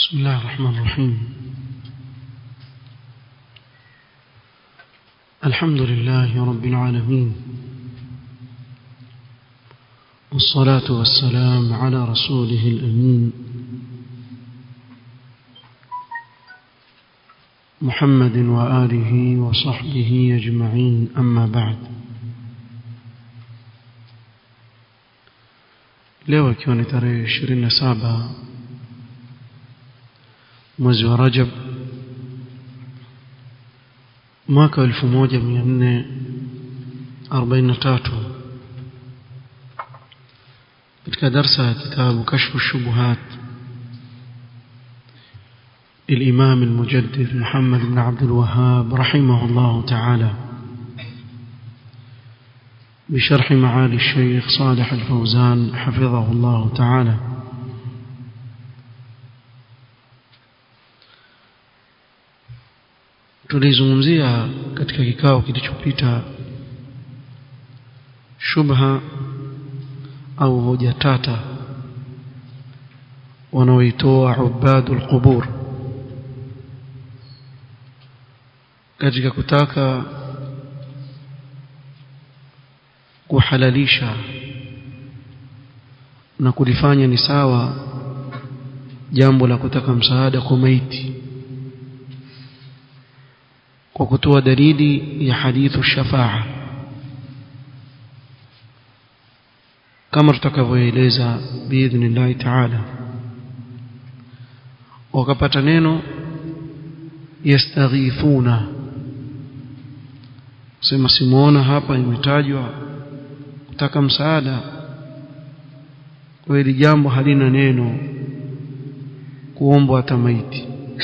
بسم الله الرحمن الرحيم الحمد لله رب العالمين والصلاة والسلام على رسوله الأمين محمد وآله وصحبه أجمعين أما بعد leo ikiwa ni tarehe 27 mwezi wa Rajab mwaka 1443 katika darsa ya kitabu kashfu shubuhat الإمام المجدد محمد بن عبد الوهاب رحمه الله تعالى بشرح معالي الشيخ صالح الفوزان حفظه الله تعالى tulizungumzia katika kikao kilichopita shubha au hoja tata wanaoitoa ubadul qubur katika kutaka kuhalalisha na kulifanya ni sawa jambo la kutaka msaada kwa maiti kwa kutoa dalili ya hadithu shafaa kama tutakavyoeleza biidhnillahi taala wakapata neno yastaghifuna sema simuona hapa imetajwa kutaka msaada kwa hili jambo halina neno kuombwa hata maiti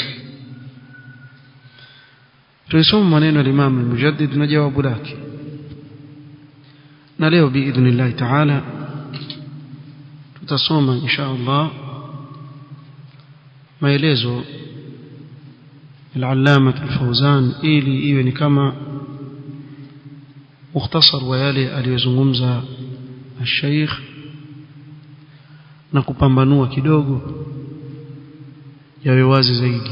tulisoma maneno ya Imam al-Mujaddid na jawabu lake na leo biidhnillah taala tutasoma insha Allah maelezo العلامة الفوزان ili iwe ni kama mukhtasar wa yale aliyozungumza الشيخ na kupambanua kidogo yawe wazi zaidi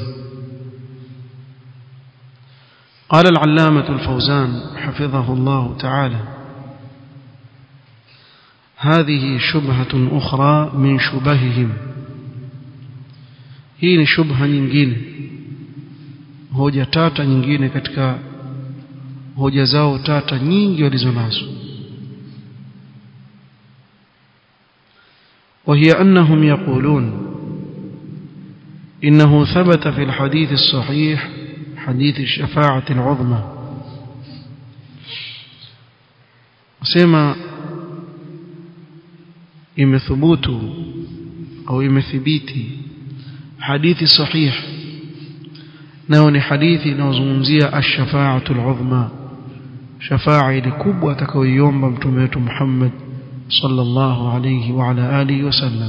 قال العلامة الفوزان حفظه الله تعالى هذه شبهة أخرى من شبههم hii shubha nyingine hoja tata nyingine katika hoja zao tata nyingi walizonazo وهي أنهم يقولون إنه ثبت في الحديث الصحيح حديث الشفاعة العظمى سما imethubutu au imethibiti hadithi sahih nao ni hadithi inayozungumzia ash-shafa'atu al-'uzma shafa'a ile kubwa atakayoiomba mtume wetu Muhammad sallallahu alayhi wa ala alihi wasallam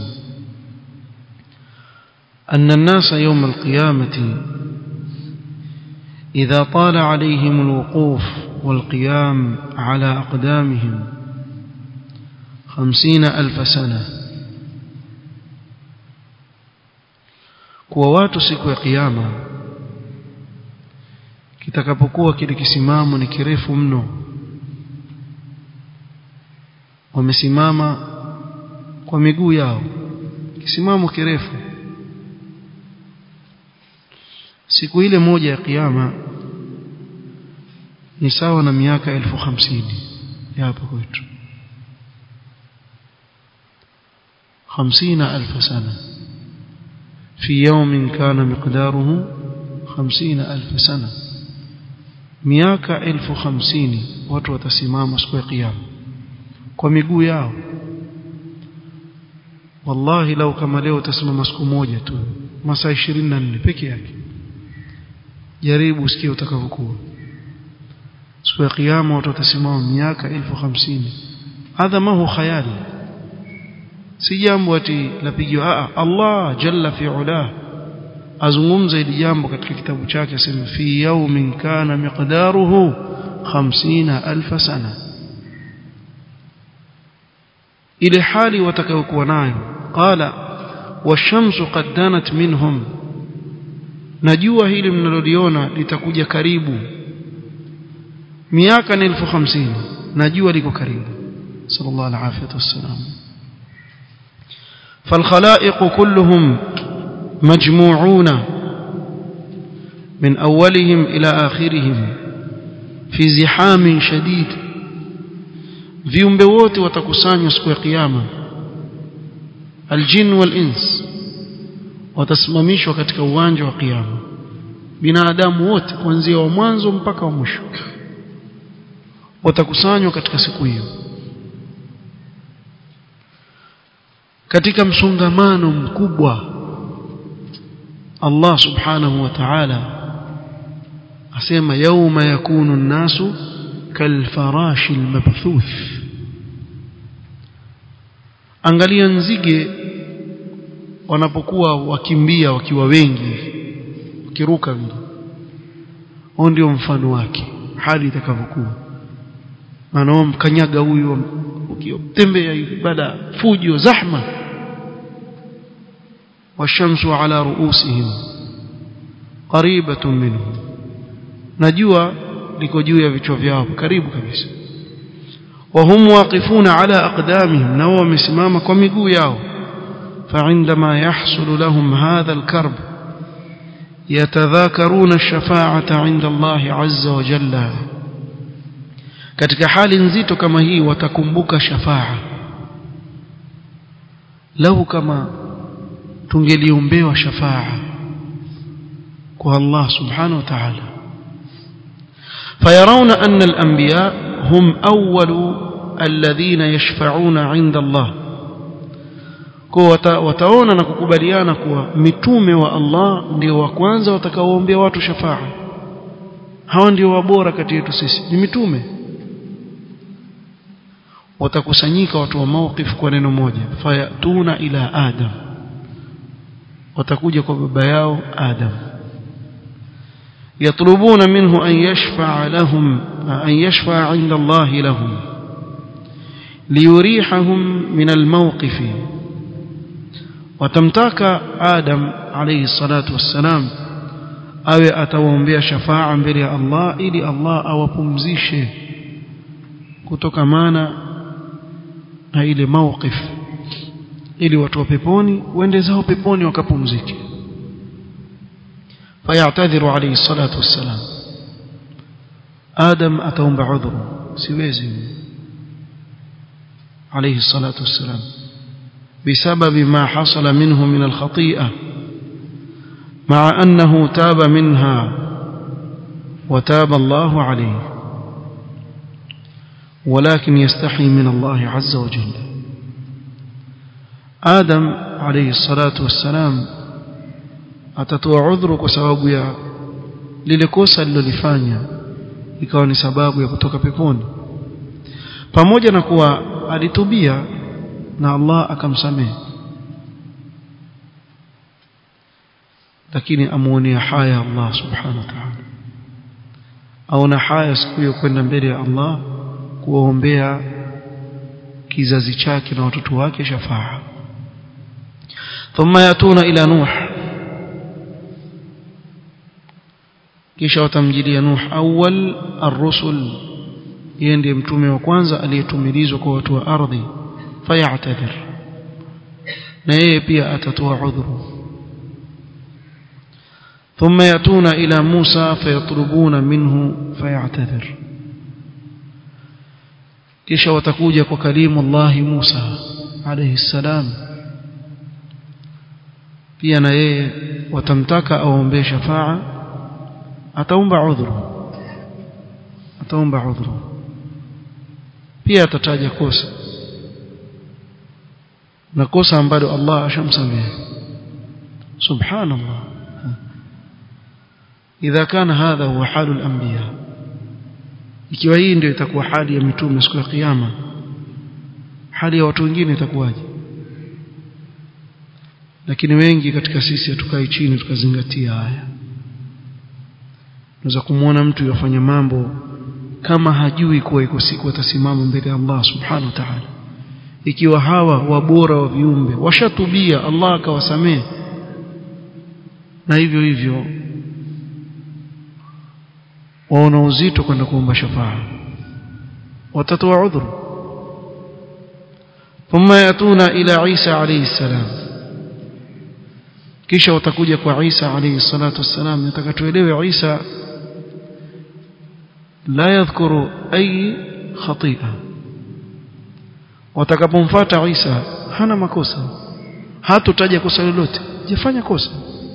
أن الناس يوم القيامة إذا طال عليهم الوقوف والقيام على أقدامهم خمسين ألف سنة kuwa watu siku ya kiyama kitakapokuwa kile kisimamo ni kirefu mno wamesimama kwa miguu yao kisimamo kirefu siku ile moja ya kiyama ni sawa na miaka elfu hamsini ya hapa kwetu hamsina alfu sana في يوم كان مقداره خمسين ألف سنة miaka elfu hamsini watu watasimama siku ya kiyama kwa miguu yao wallahi lau kama leo utasimama siku moja tu masaa 24 peke yake jaribu usikie utakavyokuwa siku ya kiyama watu watasimama miaka elfu hamsini hadha ma hu khayali si jambo ati lapigiwa Allah jalla fi ulah azungumza hili jambo katika kitabu chake asema fi yawmin kana miqdaruhu 50000 sana ile hali watakayokuwa nayo qala washamsu qad danat minhum najua hili mnaloliona litakuja karibu miaka ni elfu hamsini najua liko karibu sallallahu alaihi wasallam فالخلائق كلهم مجموعون من أولهم إلى آخرهم في زحام شديد viumbe wote watakusanywa siku ya kiyama aljin wal ins watasimamishwa katika uwanja wa kiyama binadamu wote kuanzia wa mwanzo mpaka wa mwisho watakusanywa katika siku hiyo katika msongamano mkubwa Allah subhanahu wa ta'ala asema yauma yakunu an-nasu kalfarashi al-mabthuth angalia nzige wanapokuwa wakimbia wakiwa wengi wakiruka vile huo ndio mfano wake hali itakavyokuwa maana mkanyaga huyu ukitembea hivi baada fujo zahma والشمس على رؤوسهم قريبة منهم najua liko juu ya vichwa vyao karibu kabisa وهم واقفون على أقدامهم نو wamesimama kwa miguu yao فعندما يحصل لهم هذا الكرب يتذاكرون الشفاعة عند الله عز وجل katika hali nzito kama hii watakumbuka shafaa lau kama tungeliombewa shafaa kwa Allah subhanahu wa ta'ala فيرون أن الأنبياء هم أول الذين يشفعون عند الله kwa wataona na kukubaliana kuwa mitume wa Allah ndio wa kwanza watakaoombea watu shafaa hawa ndio wabora kati yetu sisi ni mitume watakusanyika watu wa mawqif kwa neno moja fayatuna ila adam watakuja kwa baba yao adam yatlubuna minhu an yashfa'a lahum an yashfa'a 'inda Allah lahum liyurihahum min almawqif watamtaka adam alayhi salatu wassalam awe atawaombea shafaa mbele ya Allah ili Allah awapumzishe kutokamana na ile mawqif ili watu wa peponi waende zao peponi wakapumzike fayatadhiru alayhi salatu wassalam adam ataomba udhuru siwezi alayhi salatu wassalam بسبب ما حصل منه من الخطيئة مع أنه تاب منها وتاب الله عليه ولكن يستحي من الله عز وجل آدم عليه الصلاة والسلام atatoa udhuru kwa sababu ya lile kosa alilolifanya ikawa ni sababu ya kutoka peponi pamoja na kuwa alitubia na Allah akamsamehe lakini amuonea haya Allah subhanahu wa ta'ala aona haya siku hiyo kwenda mbele ya Allah kuwaombea kizazi chake na watoto wake shafaa thumma yatuna ila nuh kisha watamjilia nuh awwal ar-rusul yeye ndiye mtume wa kwanza aliyetumilizwa kwa watu wa ardhi fayatadhir na yeye pia atatoa udhuru ثم يأتون إلى موسى فيطلبون منه فيعتذر kisha watakuja kwa kalimu Allah Musa alayhi salam pia na yeye watamtaka aombe shafaa ataomba udhuru ataomba udhuru pia atataja kosa na kosa ambalo Allah ashamsamehe subhanallah idha kana hadha huwa halu al-anbiya ikiwa hii ndio itakuwa hali ya mitume siku ya kiyama hali ya watu wengine itakuwaje lakini wengi katika sisi hatukai chini tukazingatia haya unaweza kumwona mtu yafanya mambo kama hajui kuwa iko siku atasimama mbele ya Allah subhanahu wa ta'ala ikiwa hawa wabora wa viumbe washatubia Allah akawasamehe na hivyo hivyo waona uzito kwenda kuomba shafaa watatoa udhuru thumma yatuna ila Isa alayhi salam kisha watakuja kwa Isa alayhi salatu wassalam nataka tuelewe Isa la yadhkuru ay khati'a watakapomfuata Isa hana makosa hatutaja kosa lolote jafanya kosa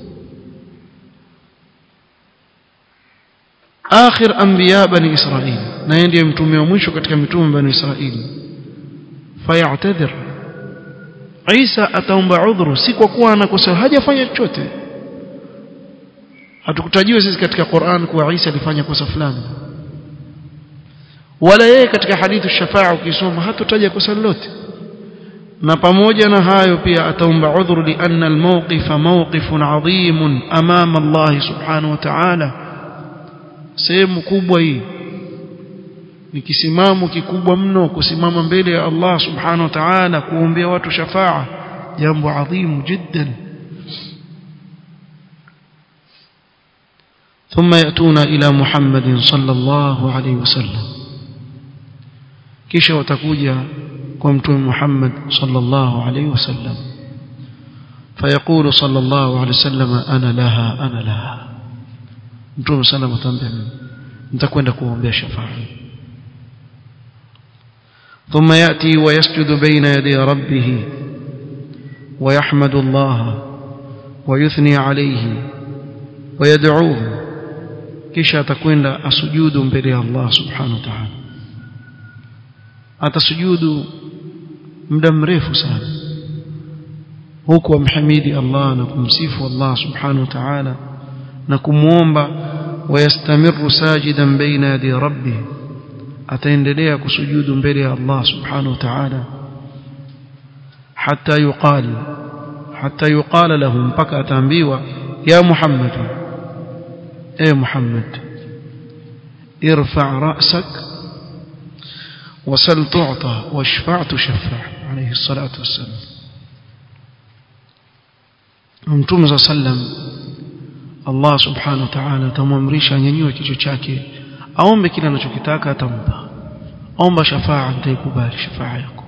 akhir anbiya bani israil na yeye ndiye mtume wa mwisho katika mitume bani israil fayatadhir Isa ataomba udhuru si kwa kuwa anakosa hajafanya chochote hatukutajiwa sisi katika Qur'an kuwa Isa alifanya kosa fulani wala yeye katika hadithu shafaa ukisoma hatutaja kosa lolote na pamoja na hayo pia ataomba udhuru lianna almawqifa mawqifun adhimun amama Allah subhanahu wa ta'ala sehemu kubwa hii ni kisimamo kikubwa mno kusimama mbele ya Allah subhanahu wa ta'ala kuombea watu shafaa jambo adhimu jiddan ثم يأتون إلى محمد صلى الله عليه وسلم kisha watakuja kwa mtume Muhammad sallallahu alaihi wasallam fayaqulu sallallahu alaihi wasallam ana laha ana laha mtume sallallahu atamwambia nitakwenda kuombea shafaa ثم يأتي ويسجد بين يدي ربه ويحمد الله ويثني عليه ويدعوه kisha atakwenda asujudu mbele ya Allah subhanahu wa ta'ala atasujudu muda mrefu sana huku amhamidi Allah na kumsifu Allah subhanahu wa ta'ala na kumuomba wayastamiru sajidan baina yadi rabbih ataendelea kusujudu mbele ya Allah subhanahu wa ta'ala hatta yuqal hatta yuqala lahu mpaka ataambiwa ya Muhammad اي محمد ارفع رأسك وسل تعطى واشفع تشفع عليه الصلاة والسلام mtume za sallam Allah subhanahu wa ta'ala atamwamrisha anyanyue kichwa chake aombe kile anachokitaka atampa omba shafaa nitaikubali shafaa yako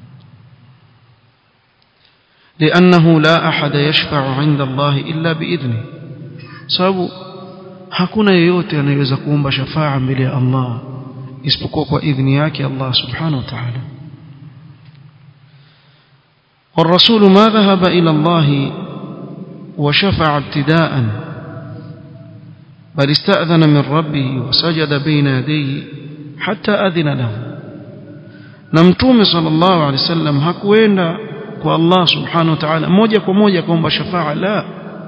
لأنه لا أحد يشفع عند الله إلا بإذنه sababu hakuna yeyote anayeweza kuomba shafaa mbele ya Allah isipokuwa kwa idhni yake Allah subhanahu wa ta'ala والرسول ما ذهب إلى الله وشفع ابتداء بل استأذن من ربه وسجد بين يديه حتى أذن له نمتوم صلى الله عليه وسلم hakuenda kwa Allah subhanahu wa ta'ala moja kwa moja kuomba shafaa la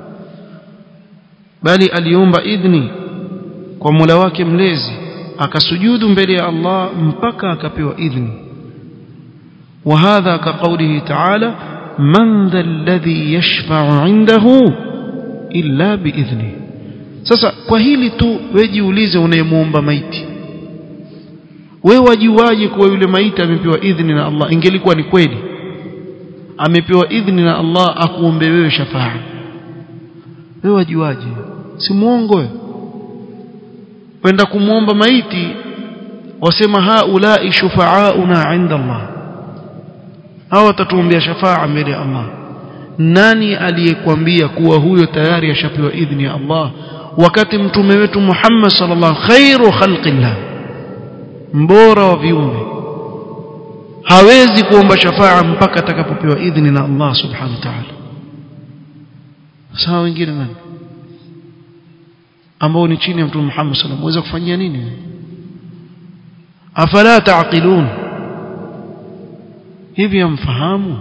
bali aliomba idhni kwa Mola wake mlezi akasujudu mbele ya Allah mpaka akapewa idhni وهذا كقوله تعالى من ذا الذي يشفع عنده إلا بإذنه sasa kwa hili tu wejiulize unayemuomba maiti wewe wajiwaje kuwa yule maiti amepewa idhni na Allah ingelikuwa ni kweli amepewa idhni na Allah akuombe wewe shafaa wewe wajiwaje si muongo wewe kwenda kumwomba maiti wasema haulai shufaauna inda Allah hao watatuombea shafaa mbele ya Allah nani aliyekwambia kuwa huyo tayari ashapewa idhni ya Allah wakati mtume wetu Muhammad sallallahu khairu khalqillah mbora wa viumbe hawezi kuomba shafaa mpaka atakapopewa idhni na Allah subhanahu wa ta'ala sawa wengine nani ambao ni chini ya mtume Muhammad sallallahu alaihi wasallam kufanyia nini afala taqilun hivi amfahamu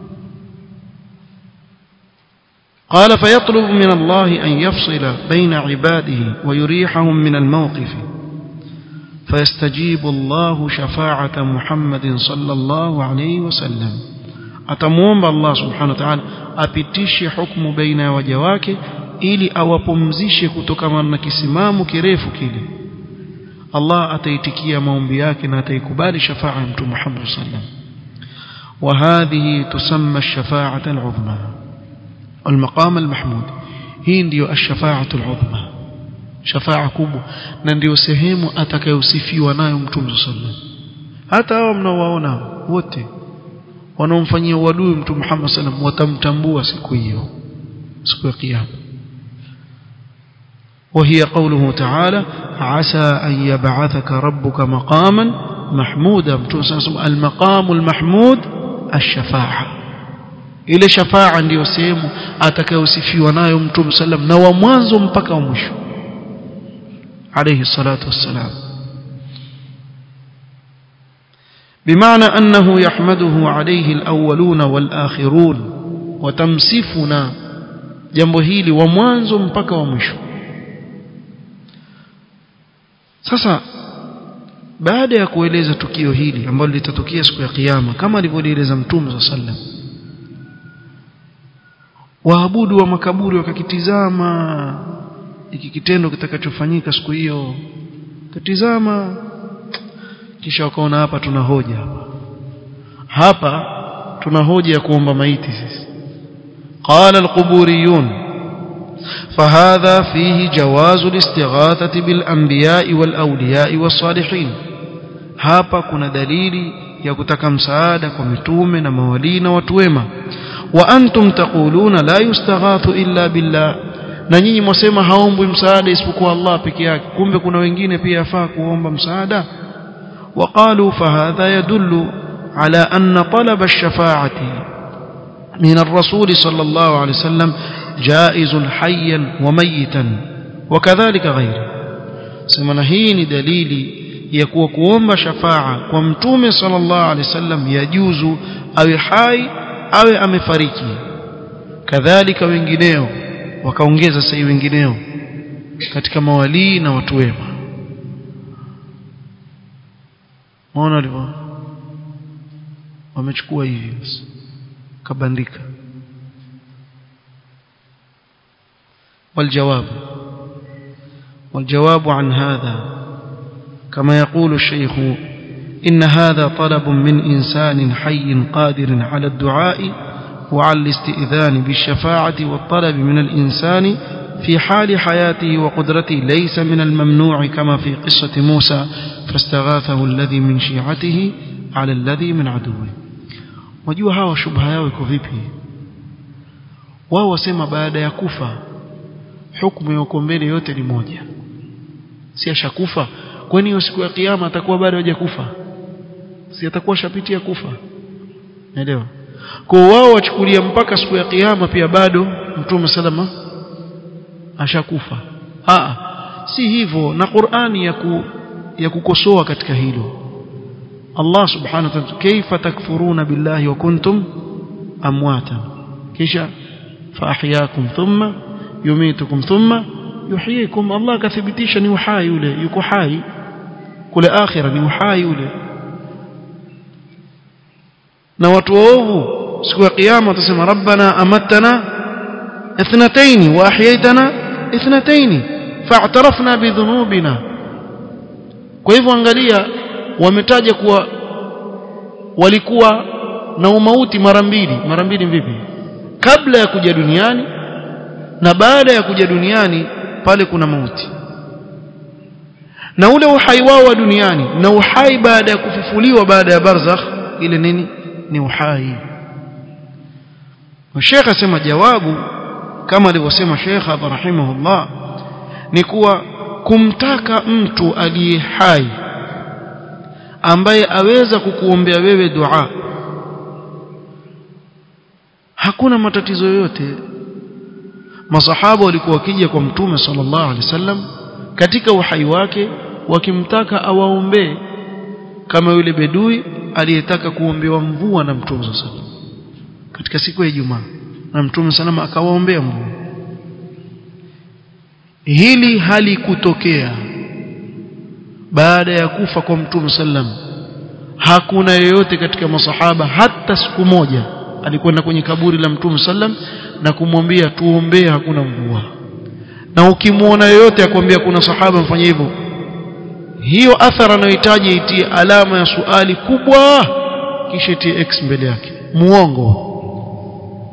قال فيطلب من الله أن يفصل بين عباده ويريحهم من الموقف فيستجيب الله شفاعة محمد صلى الله عليه وسلم أتموم الله سبحانه وتعالى أبتشي حكم بين وجواك ili awapumzishe kutokana na kisimamo kirefu kile Allah ataitikia maombi yake na ataikubali shafaa ya mtume Muhammad sallam وهذه تسمى الشفاعة العظمى المقام المحمود هي ndio الشفاعة العظمى shafaa kubwa na ndio sehemu atakayosifiwa nayo mtume sallallahu hata hao mnaowaona wote wanaomfanyia uadui mtume Muhammad sallam watamtambua siku hiyo siku ya kiyama وهي قوله تعالى عسى أن يبعثك ربك مقاما محمودا المقام المحمود الشفاعة ile shafaa ndiyo sehemu atakayosifiwa nayo mtume sallam na wa mwanzo mpaka wa mwisho alayhi salatu wassalam بمعنى أنه يحمده عليه الأولون والآخرون وتمسفنا jambo hili wa mwanzo mpaka wa mwisho sasa baada ya kueleza tukio hili ambalo litatokea siku ya kiyama kama alivyolieleza mtume wa sallam waabudu wa makaburi wakakitizama iki kitendo kitakachofanyika siku hiyo katizama kisha wakaona hapa tuna hoja hapa hapa tuna hoja ya kuomba maiti sisi qala alquburiyun فهذا فيه جواز الاستغاثة بالأنبياء والأولياء والصالحين hapa kuna dalili ya kutaka msaada kwa mitume na mawalii na watu wema wa antum taquluna la yustaghathu illa billah na nyinyi mwasema haombwi msaada isipokuwa Allah peke yake kumbe kuna wengine pia yafaa kuomba msaada وقالوا فهذا يدل على أن طلب الشفاعة من الرسول صلى الله عليه وسلم جائز حيا وميتا وكذلك غيره سمنا هي دليل يكون kuomba shafa'a kwa mtume sallallahu alaihi wasallam yajuzu awe hai awe amefariki kadhalika wengineo wakaongeza sasa wengineo katika mawalii na watu wema maona walivyo wamechukua hivi kabandika والجواب والجواب عن هذا كما يقول الشيخ إن هذا طلب من إنسان حي قادر على الدعاء وعلى الاستئذان بالشفاعة والطلب من الإنسان في حال حياته وقدرته ليس من الممنوع كما في قصة موسى فاستغاثه الذي من شيعته على الذي من عدوه wajua hawa shubha yao iko vipi wao wasema baada ya kufa hukumu ya uko mbele yote ni moja si ashakufa kwani hiyo siku ya kiyama atakuwa bado hajakufa si atakuwa shapitia kufa naelewa kwa wao wachukulia mpaka siku ya kiyama pia bado mtume salama ashakufa a si hivyo na Qur'ani ya ku, ya kukosoa katika hilo Allah subhanahu wa ta'ala kaifa takfuruna billahi wa kuntum amwata kisha faahyakum thumma yumitukum thumma yuhyikum Allah kathibitisha ni uhai yule yuko hai kule akhira ni uhai yule na watu waovu siku ya kiyama watasema rabbana amattana اثنتين واحييتنا اثنتين فاعترفنا بذنوبنا kwa hivyo angalia wametaja kuwa walikuwa na umauti mara mbili mara mbili vipi kabla ya kuja duniani na baada ya kuja duniani pale kuna mauti na ule uhai wao wa duniani na uhai baada ya kufufuliwa baada ya barzakh ile nini ni uhai Sheikh asema jawabu kama alivyosema Sheikh hapa rahimahullah ni kuwa kumtaka mtu aliye hai ambaye aweza kukuombea wewe dua hakuna matatizo yoyote masahaba walikuwa wakija kwa mtume sallallahu alaihi wasallam katika uhai wake wakimtaka awaombee kama yule bedui aliyetaka kuombewa mvua na mtume sallallahu alaihi wasallam katika siku ya Ijumaa na mtume salama akawaombea mvua hili halikutokea baada ya kufa kwa mtume sallam hakuna yeyote katika masahaba hata siku moja alikwenda kwenye kaburi la mtume sallam na kumwambia tuombee hakuna mvua na ukimwona yeyote akwambia kuna sahaba mfanye hivyo hiyo athara anayohitaji itie alama ya suali kubwa kisha itie x mbele yake muongo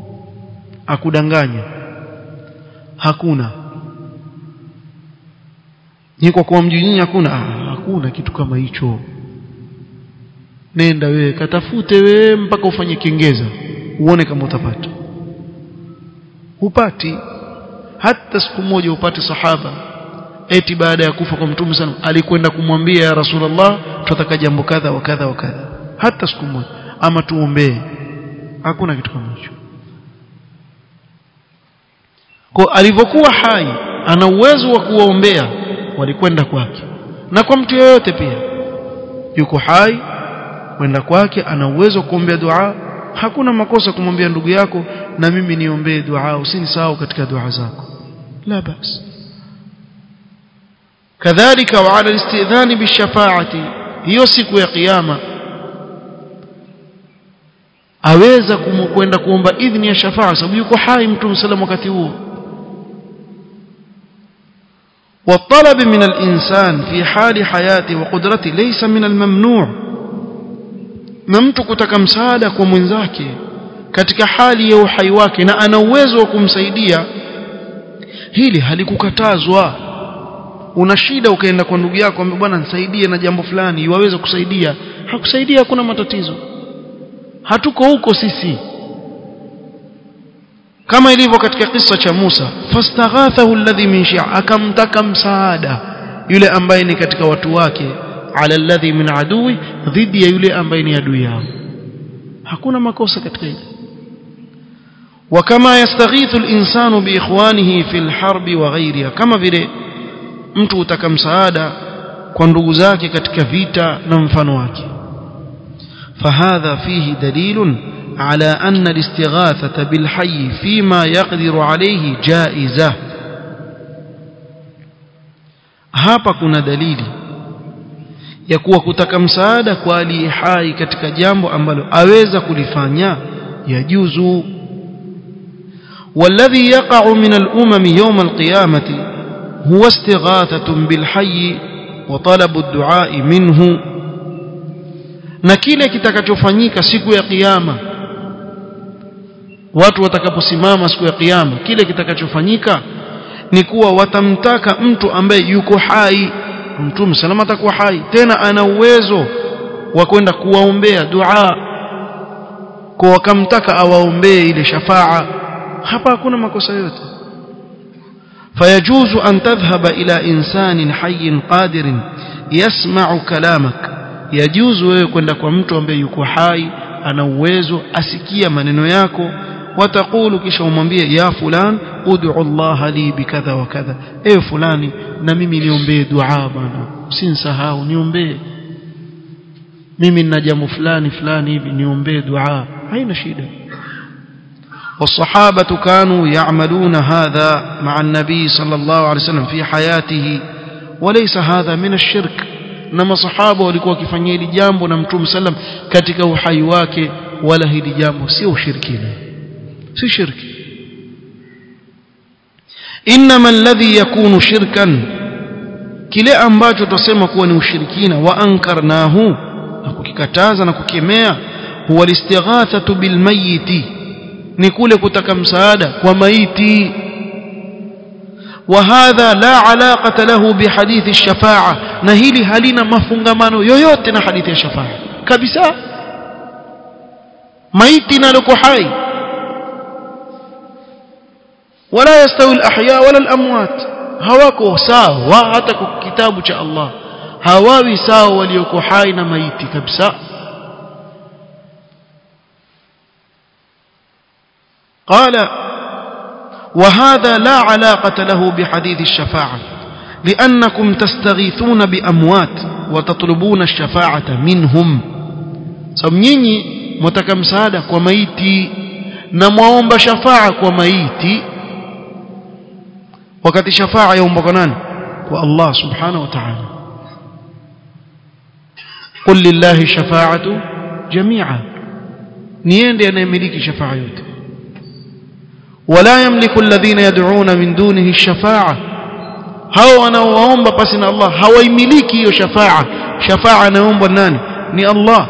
akudanganya hakuna ni kwa kuwa mji nyinyi hakuna ah, hakuna kitu kama hicho nenda wewe katafute wewe mpaka ufanye kengeza uone kama utapata hupati hata siku moja upate sahaba eti baada ya kufa kwa mtume sana alikwenda kumwambia ya rasulullah tunataka jambo kadha wa kadha wa kadha hata siku moja ama tuombee hakuna kitu kama hicho kwa alivyokuwa hai ana uwezo wa kuwaombea walikwenda kwake na kwa mtu yeyote pia yuko hai kwenda kwake ana uwezo wa kuombea dua hakuna makosa kumwambia ndugu yako na mimi niombee dua usinisahau katika dua zako la bas kadhalika wa ala istidhani bishafaati hiyo siku ya kiyama aweza kwenda kuomba idhni ya shafaa sababu yuko hai mtume sallam wakati huo والطلب من الإنسان في حال حياته وقدرته ليس من الممنوع na mtu kutaka msaada kwa mwenzake katika hali ya uhai wake na ana uwezo wa kumsaidia hili halikukatazwa una shida ukaenda kwa ndugu yako ambaye bwana nisaidie na jambo fulani iwaweza kusaidia hakusaidia hakuna matatizo hatuko huko sisi kama ilivyo katika kisa cha Musa fastaghathahu alladhi min shi'a akamtaka msaada yule ambaye ni katika watu wake ala alladhi min adui dhidi ya yule ambaye ni adui yao hakuna makosa katika hili وكما يستغيث الإنسان بإخوانه في الحرب وغيرها كما vile mtu utaka msaada kwa ndugu zake katika vita na mfano wake فهذا فيه دليل على أن الاستغاثة بالحي فيما يقدر عليه جائزة hapa kuna dalili ya kuwa kutaka msaada kwa aliye hai katika jambo ambalo aweza kulifanya yajuzu والذي يقع من الأمم يوم القيامة هو استغاثة بالحي وطلب الدعاء منه na kile kitakachofanyika siku ya kiyama watu watakaposimama siku ya kiyama kile kitakachofanyika ni kuwa watamtaka mtu ambaye yuko hai mtume salama atakuwa hai tena ana uwezo wa kwenda kuwaombea dua kwa wakamtaka awaombee ile shafaa hapa hakuna makosa yote فيجوز أن تذهب إلى إنسان حي قادر يسمع كلامك يجوز wewe kwenda kwa mtu ambaye yuko hai ana uwezo asikia maneno yako watakulu kisha umwambie ya fulan ud'u Allah li bikadha wa kadha ewe fulani na mimi niombee dua bwana usinisahau niombee mimi nina jambo fulani fulani hivi niombee dua haina shida والصحابة كانوا يعملون هذا مع النبي صلى الله عليه وسلم في حياته وليس هذا من الشرك نما صحابة walikuwa wakifanyia hili jambo na Mtume sallam katika uhai wake wala hili jambo sio ushirikina si shirki inma alladhi yakunu shirkan kile ambacho tutasema kuwa ni ushirikina wa ankarnahu na kukikataza na kukemea huwa listighathatu bilmayiti ni kule kutaka msaada kwa maiti وهذا لا علاقة له بحديث الشفاعة نهيلي هلينا مفungamano yoyote na hadithi ya shafa'a kabisa maiti na liko hai ولا يستوي الأحياء ولا الأموات hawako sawa hata kwa kitabu cha Allah hawawi sawa walioko hai na maiti kabisa قال وهذا لا علاقة له بحديث الشفاعة لأنكم تستغيثون بأموات وتطلبون الشفاعة منهم سمنيني متكم سادة وميتي نموهم بشفاعة وميتي وقت شفاعة يوم بقنان والله سبحانه وتعالى قل لله شفاعة جميعا نيندي أنا يملك شفاعة يوتي ولا يملك الذين يدعون من دونه الشفاعة hao wanaowaomba pasi na Allah hawaimiliki hiyo shafaa shafaa anaomba nani ni Allah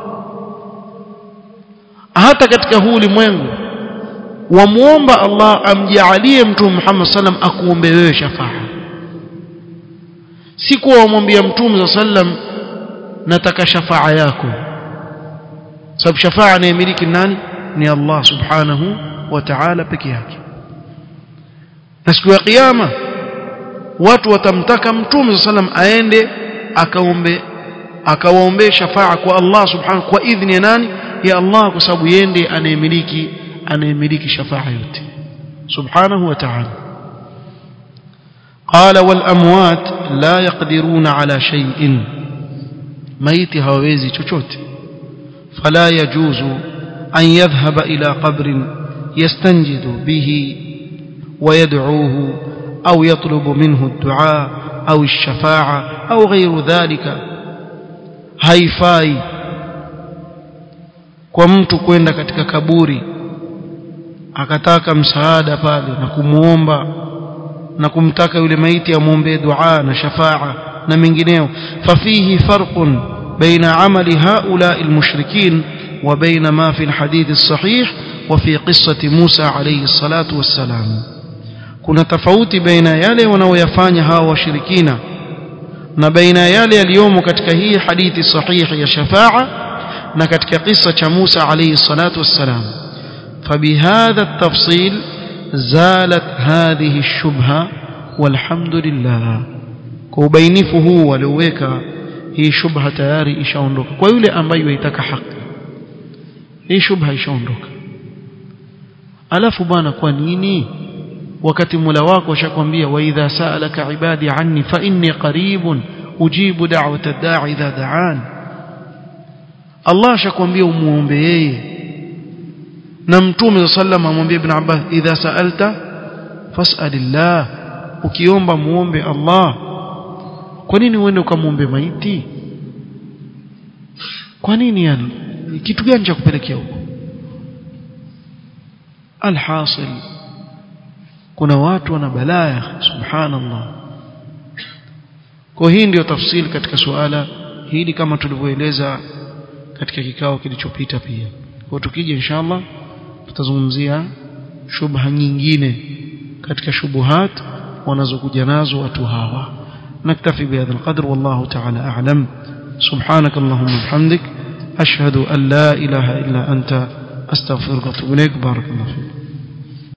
hata katika huu ulimwengu wamuomba Allah amjaalie mtume Muhammad sallam akuombe wewe shafaa si kuwa wamwambia mtume za sallam nataka shafaa yako sababu shafaa anayemiliki nani ni Allah subhanahu wa ta'ala peke yake na siku ya kiyama watu watamtaka mtume sallam aende akaombe akawaombee shafaa kwa Allah subhanahu kwa idhni ya nani ya Allah kwa sababu yende anayemiliki anayemiliki shafaa yote subhanahu wa ta'ala قال والاموات لا يقدرون على شيء ميت hawawezi chochote فلا يجوز أن يذهب إلى قبر يستنجد به ويدعوه أو يطلب منه الدعاء أو الشفاعة أو غير ذلك haifai kwa mtu kwenda katika kaburi akataka msaada pale na kumuomba na kumtaka yule maiti amwombee dua na shafaa na mengineo fafihi farqun baina amali haula almushrikin wa baina ma fi alhadith alsahih wa fi qissati Musa alayhi salatu wassalam kuna tofauti baina yale wanaoyafanya hawa washirikina na baina yale yaliyomo katika hii hadithi sahihi ya shafaa na katika kisa cha Musa alayhi salatu wassalam فبهذا التفصيل زالت هذه الشبهة والحمد لله كوبينفه huu walioweka hii shubha tayari ishaondoka kwa yule ambaye yaitaka haki hii shubha ishaondoka alafu bwana kwa nini wakati Mola wako ashakwambia wa idha sa'alaka ibadi anni fa inni qaribun ujibu da'wata ad-da'i idha da'an Allah ashakwambia umuombe yeye na mtume sallam amwambia ibn Abbas idha sa'alta fas'alillah ukiomba muombe Allah kwa nini uende ukamwombe maiti kwa nini yani kitu gani cha kupelekea huko alhasil kuna watu wana balaya subhanallah kwa hii ndio tafsiri katika suala hili kama tulivyoeleza katika kikao kilichopita pia kwa tukija inshallah tutazungumzia shubha nyingine katika shubuhat wanazokuja nazo watu hawa نكتفي بهذا القدر والله تعالى أعلم سبحانك اللهم وبحمدك أشهد أن لا إله إلا أنت أستغفرك وأتوب إليك بارك الله فيك